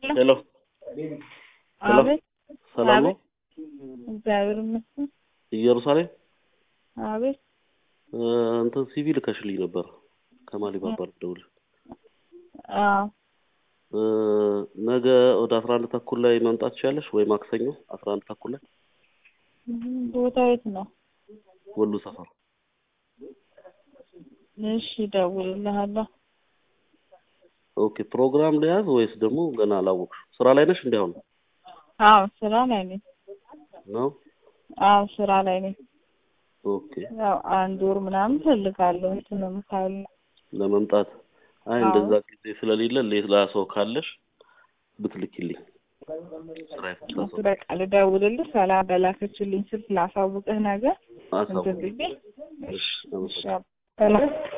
ሄሎ ሄሎ አቤት ሰላም ነው? እግዚአብሔር ይመስገን። ኢየሩሳሌም አቤት እ እንትን ሲቪ ልከሽልኝ ነበር ከማሊ ባባል ደውል አዎ እ ነገ ወደ አስራ አንድ ተኩል ላይ መምጣት ትችያለሽ ወይ ማክሰኞ አስራ አንድ ተኩል ላይ ቦታው የት ነው? ወሎ ሰፈር እሺ እደውልልሃለሁ። ኦኬ ፕሮግራም ልያዝ ወይስ ደግሞ ገና አላወቅሽ ስራ ላይ ነሽ እንዲ አሁን አዎ ስራ ላይ ነኝ። ነው አዎ ስራ ላይ ነኝ። ኦኬ ያው አንድ ወር ምናምን ፈልጋለሁ እንትንም ካለ ለመምጣት አይ አዎ። እንደዛ ጊዜ ስለሌለ ሌላ ሰው ካለሽ ብትልኪልኝ ስራ የፈታ ሰው በቃ ልደውልልህ። ሰላም በላከችልኝ ስልክ ላሳውቅህ ነገር አሳውቅ እንትን ብዬ እሺ እሺ አመሰግናለሁ ሰላም